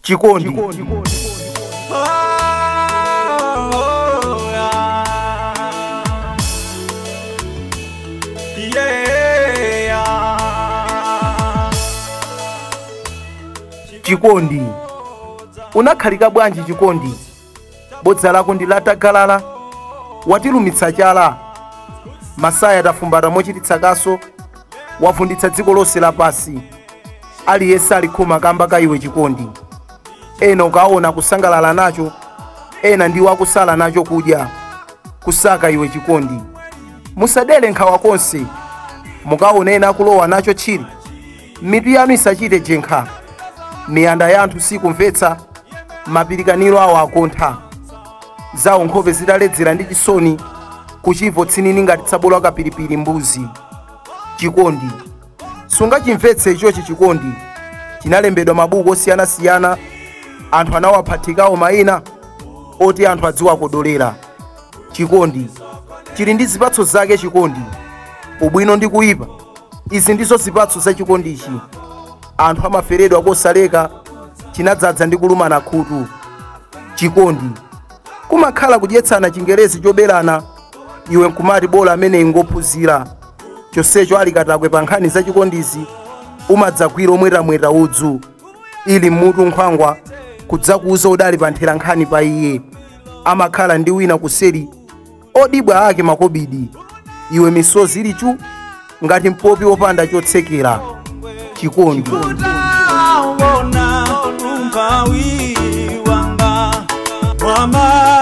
chikondi chikondi unakhalika bwanji chikondi bodza lako ndi latagalala watilumitsa chala masaya tafumbata mochititsa kaso wavunditsa dziko lonse lapasi aliyense ali khuma kamba ka iwe chikondi ena ukaona kusangalala nacho ena ndiwo akusala nacho kudya kusaka iwe chikondi musadere nkhawa konse mukaona ena akulowa nacho tchire mitu yanu isachite jenkha miyanda ya anthu sikumvetsa mapirikaniro awo akontha zawo nkhope zitaledzera ndi chisoni kuchivo tsinini ngati tsabola kapiripiri mbuzi chikondi sungachimvetse ichochi chikondi chinalembedwa mabuku osiyanasiyana anthu anawaphathikawo mayina oti anthu adziwa kodolera chikondi chili ndi zipatso zake chikondi ubwino ndi kuyipa izi ndizo zipatso za chikondichi anthu amaferedwa kosaleka chinadzadza ndi kulumana khutu chikondi kumakhala kudyetsana chingerezi choberana iwe nkumati bola ameneyi ngophunzira chonsecho ali katakwe pa nkhani za chikondizi umadzagwira omwetamweta udzu ili mmutu nkhwangwa kudzakuuza udali panthera nkhani pa iye amakhala ndi wina kuseri odibwa ake makobidi iwe misozi ili chu ngati mpopi wopanda chotsekera chikondi Utaona umpawi wanga wama